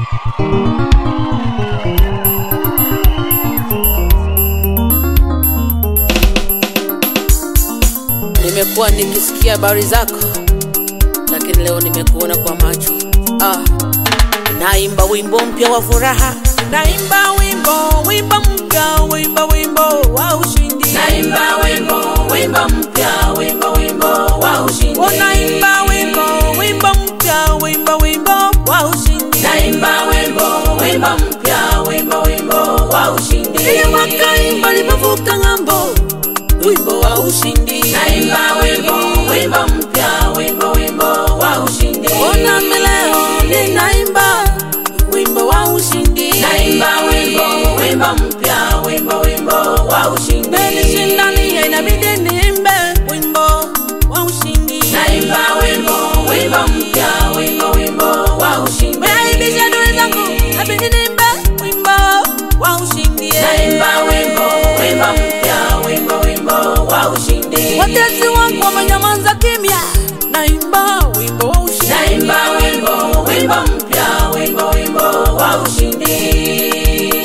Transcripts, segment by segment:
Nimekuwa nikisikia habari zako, lakini leo nimekuona kwa macho. Ah, naimba wimbo mpya wa furaha, naimba wimbo wimbo mpya, wimbo wimbo wa ushindi, Naimba wimbo, wimbo mpya, wimbo, wimbo wa ushindi. Oh, naimba wimbo wimbo mpya, wimbo wimbo wa ushindi. Naimba wimbo, wimbo mpya, wimbo, wimbo wa ushindi. Ile wakaimba lipovuka ng'ambo, wimbo wa ushindi. Naimba wimbo, wimbo mpya, wimbo, wimbo wa ushindi. Ona leo ninaimba wimbo wa ushindi. Naimba wimbo, wimbo mpya, wimbo, wimbo wa ushindi. Menishindania inabidi niimbe wimbo wa ushindi. Naimba wimbo, wimbo mpya, wimbo, wimbo wa ushindi. Meaibisha adui zangu, inabidi niimbe wimbo wa ushindi. Naimba wimbo, wimbo mpya, wimbo, wimbo wa ushindi. Watesi wangu wamenyamaza kimya, naimba wimbo wa ushindi. Naimba wimbo, wimbo mpya, wimbo, wimbo wa ushindi.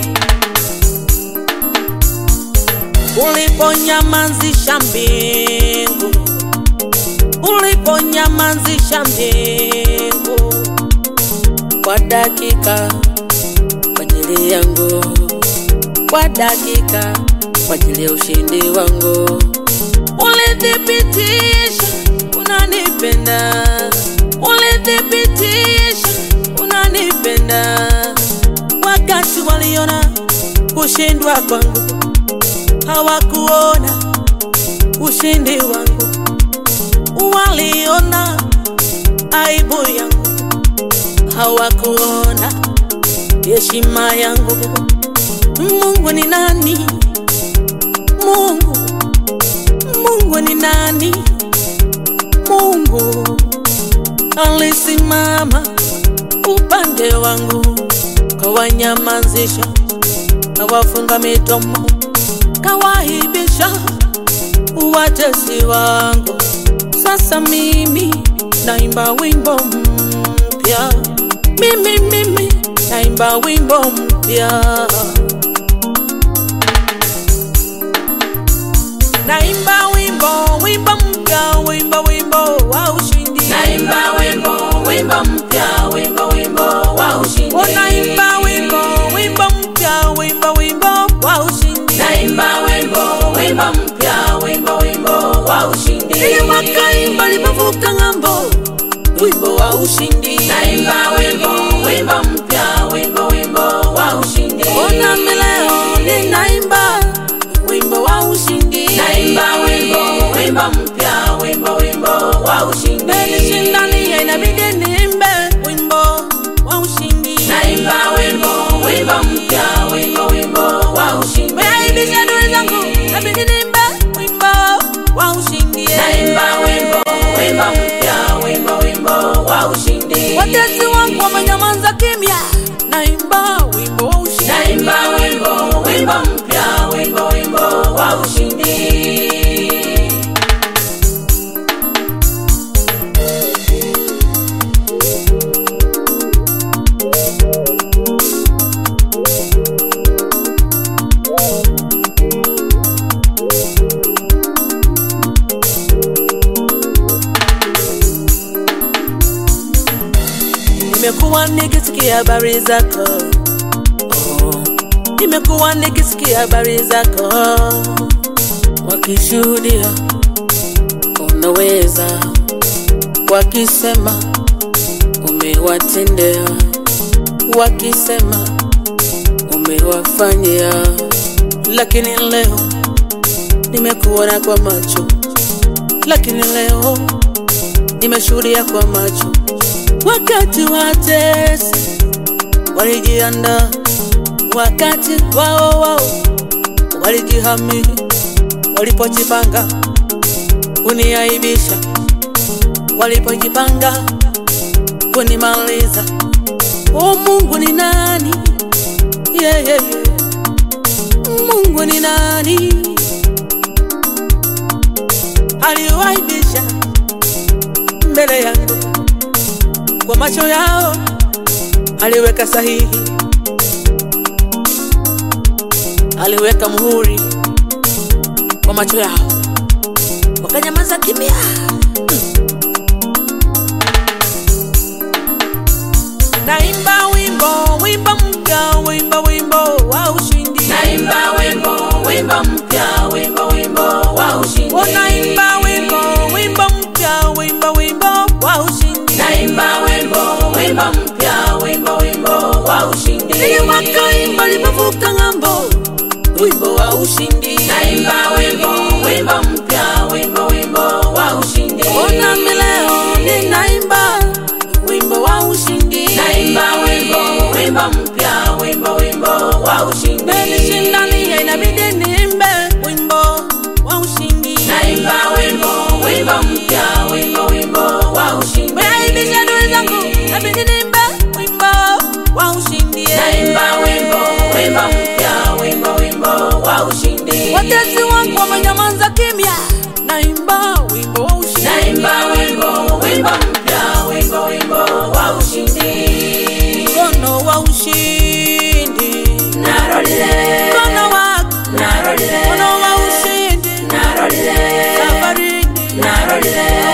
Uliponyamazisha mbingu, uliponyamazisha mbingu kwa dakika kwa ajili yangu, kwa dakika kwa ajili ya ushindi wangu, ulithibitisha unanipenda, ulithibitisha unanipenda wakati waliona kushindwa kwangu hawakuona ushindi wangu, waliona aibu yangu, hawakuona heshima yangu. Mungu ni nani? Mungu, Mungu ni nani? Mungu alisimama upande wangu, kawanyamazisha, kawafunga midomo kawaibisha watesi wangu. Sasa mimi naimba wimbo mpya, mimi mimi naimba wimbo mpya, naimba wimbo wimbo mpya, wimbo wimbo wa ushindi. Naimba wimbo, wimbo mpya, wimbo, wimbo wa ushindi. Oh, naimba wimbo wimbo mpya, wimbo wimbo wa ushindi. Naimba wimbo, wimbo mpya, wimbo, wimbo wa ushindi. Ile wakaimba lipovuka ng'ambo, wimbo wa ushindi. Naimba wimbo, wimbo mpya, wimbo, wimbo wa ushindi. Ona leo ninaimba wimbo wa ushindi. Naimba wimbo, wimbo mpya, wimbo, wimbo wa ushindi. Menishindania inabidi niimbe wimbo wa ushindi. Naimba wimbo, wimbo mpya, wimbo, wimbo wa ushindi. Meaibisha adui zangu, inabidi niimbe wimbo wa ushindi. Naimba wimbo, wimbo mpya, wimbo, wimbo wa ushindi. Watesi wangu wamenyamaza kimya, naimba wimbo wa ushindi. Naimba wimbo, wimbo mpya, wimbo, wimbo wa ushindi. Nimekuwa nikisikia habari zako oh. Nimekuwa nikisikia habari zako wakishuhudia unaweza, wakisema umewatendea, wakisema umewafanyia, lakini leo nimekuona kwa macho, lakini leo nimeshuhudia kwa macho wakati watesi walijiandaa, wakati wao wao walijihami, walipojipanga kuniaibisha, walipojipanga kunimaliza. O Mungu ni nani? Yeah, yeah, yeah. Mungu ni nani? Aliwaibisha mbele yangu kwa macho yao aliweka sahihi, aliweka muhuri kwa macho yao, wakanyamaza kimya. Naimba wimbo, wimbo mpya, wimbo, wimbo wa ushindi. naimba wimbo wimbo mpya wimbo wimbo wa ushindi Oh, naimba wimbo, wimbo mpya, wimbo, wimbo wa ushindi. naimba wimbo wimbo mpya wimbo wimbo wa ushindi Ili wakaimba lipovuka ng'ambo, wimbo wa ushindi. naimba wimbo wimbo mpya wimbo wimbo wa ushindi Ona mileo ninaimba wimbo wa ushindi. naimba wimbo wimbo mpya wimbo wimbo wa ushindi Menishindania inabidi niimbe wimbo wa ushindi. naimba wimbo wimbo mpya wimbo wimbo wa ushindi Meaibisha adui zangu, inabidi niimbe wimbo wa ushindi. naimba wimbo wimbo mpya wimbo wimbo wa ushindi Watesi wangu wamenyamaza kimya, naimba wimbo wa ushindi. naimba wimbo wimbo mpya wimbo wimbo wa ushindi Mkono wa ushindi, narolile mkono wako, narolile mkono wa ushindi, narolile safarini, narolile